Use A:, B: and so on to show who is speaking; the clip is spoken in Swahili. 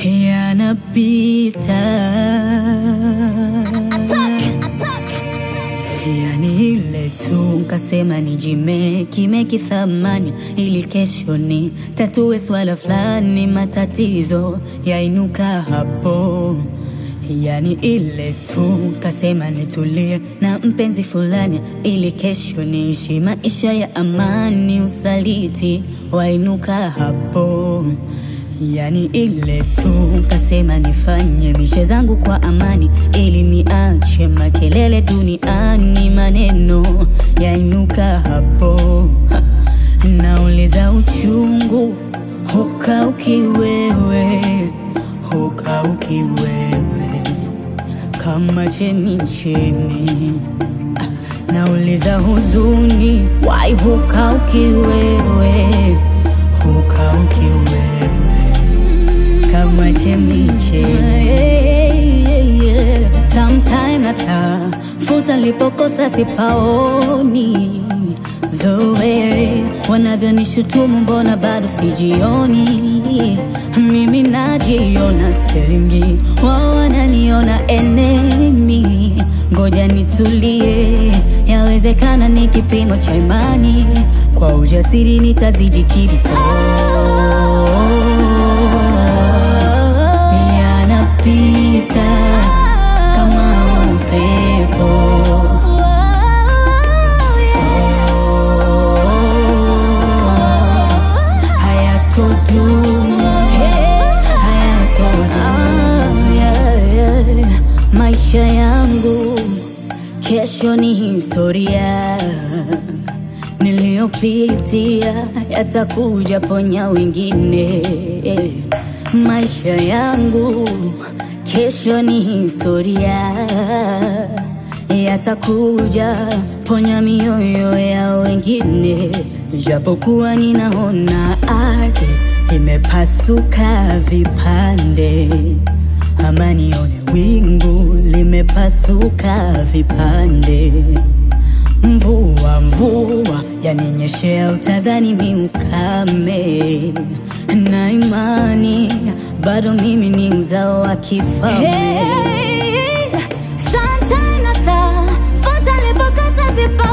A: yanapita, yani ile tu kasema nijimeki meki thamani ili kesho ni tatue swala fulani, matatizo yainuka hapo Yani ile tu kasema nitulie na mpenzi fulani ili kesho niishi maisha ya amani, usaliti wainuka hapo. Yani ile tu kasema nifanye mishe zangu kwa amani ili niache makelele duniani, maneno yainuka hapo. Ha, nauliza uchungu hukauki wewe, hukauki wewe kama chemichemi. Ah, Nauliza huzuni wai hukauki wewe, hukauki wewe kama chemichemi. Sometime natafuta lipokosa sipaoni, the way wanavyonishutumu, mbona bado sijioni? Mimi najiona sterlingi, wao wananiona enemy. Ngoja nitulie, yawezekana ni kipimo cha imani, kwa ujasiri nitazidi kiliko yanapita kama upepo. Hayatodumu, hayatodumu. Maisha yangu kesho ni historia, niliyopitia yatakuja ponya wengine. Maisha yangu kesho ni historia, yatakuja ponya mioyo ya wengine. Japokuwa ninaona ardhi imepasuka vipande, ama nione wingu limepasuka vipande. Mvua mvua yaninyeshea, utadhani ni ukame, na imani bado mimi ni mzao wa kifalme.
B: Hey, sometime natafuta lipokosa sipa